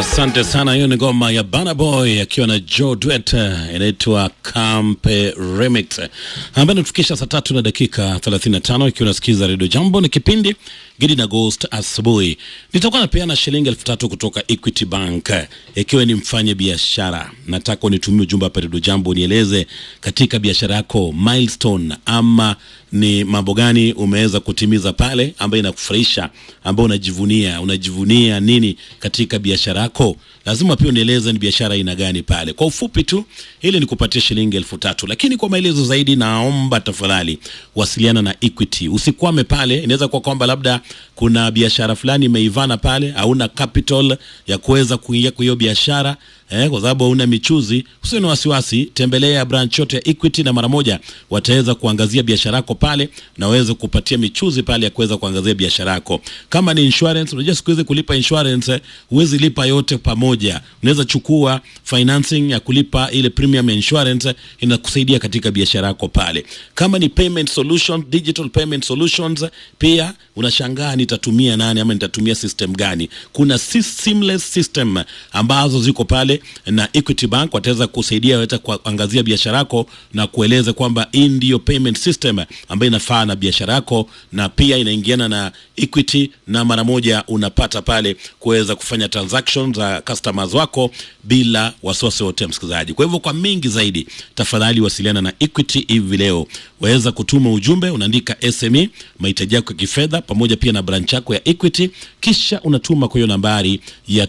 Asante sana. Hiyo ni ngoma ya Burna Boy akiwa na Joe Duet, inaitwa Campe Remix, ambayo inatufikisha saa tatu na dakika 35, ikiwa unasikiza Radio Jambo. Ni kipindi Gidi na Ghost asubuhi. Nitakuwa napeana shilingi elfu tatu kutoka Equity Bank, ikiwa ni mfanye biashara. Nataka unitumie ujumbe hapa Radio Jambo, nieleze katika biashara yako milestone ama ni mambo gani umeweza kutimiza pale ambayo inakufurahisha, ambayo unajivunia. Unajivunia nini katika biashara yako? Lazima pia unieleze ni biashara aina gani pale. Kwa ufupi tu, ili nikupatie shilingi elfu tatu, lakini kwa maelezo zaidi, naomba tafadhali wasiliana na Equity. Usikwame pale, inaweza kuwa kwamba labda kuna biashara fulani imeivana pale, hauna capital ya kuweza kuingia kwa hiyo biashara eh, kwa sababu hauna michuzi. Usiwe na wasiwasi, tembelea branch yote ya Equity na mara moja wataweza kuangazia biashara yako pale na waweze kupatia michuzi pale ya kuweza kuangazia biashara yako. Kama ni insurance, unajua siku hizi kulipa insurance eh, huwezi lipa yote pamoja. Unaweza chukua financing ya kulipa ile premium insurance eh, inakusaidia katika biashara yako pale. Kama ni payment solution, digital payment solutions, eh, pia unashangaa nitatumia nani ama nitatumia system gani? Kuna si- seamless system ambazo ziko pale na Equity Bank wataweza kusaidia wewe kuangazia biashara yako na kueleza kwamba hii ndiyo payment system ambayo inafaa na biashara yako na pia inaingiana na Equity, na mara moja unapata pale kuweza kufanya transactions za customers wako bila wasiwasi wote, msikilizaji. Kwa hivyo kwa mengi zaidi, tafadhali wasiliana na Equity hivi leo. Waweza kutuma ujumbe, unaandika SME mahitaji yako ya kifedha pamoja pia na branch yako ya Equity, kisha unatuma kwa hiyo nambari ya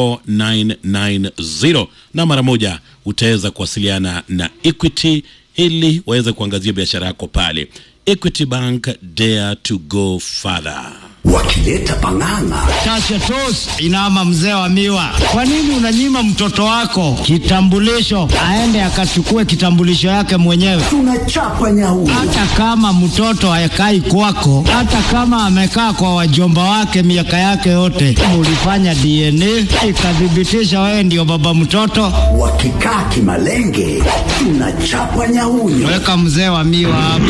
24990 na mara moja utaweza kuwasiliana na Equity ili waweze kuangazia biashara yako pale. Equity Bank, dare to go further. wakileta pang'ang'a Tasha Tos inama mzee wa miwa, kwa nini unanyima mtoto wako kitambulisho aende akachukue kitambulisho yake mwenyewe? tunachapa nyau Hata kama mtoto hayakai kwako, hata kama amekaa kwa wajomba wake miaka yake yote, mulifanya DNA ikathibitisha wewe ndio baba mtoto, wakikaa kimalenge tunachapa nyauyo weka mzee wa miwa hapo.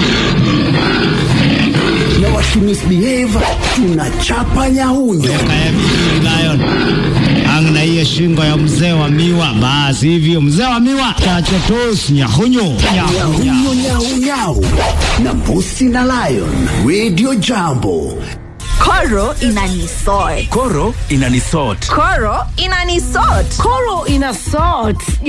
na wakimisbehave tunachapa nyauyo Kaya vizuri Lion. Ang na hiyo shingo ya mzee wa miwa, basi hivyo mzee wa miwa, Tasha Tos nyahunyo nyahunya. nyauyo nyau nyau na mbusi na lion radio jambo Koro inanisort. Koro inanisort. Koro inanisort. Koro ina salt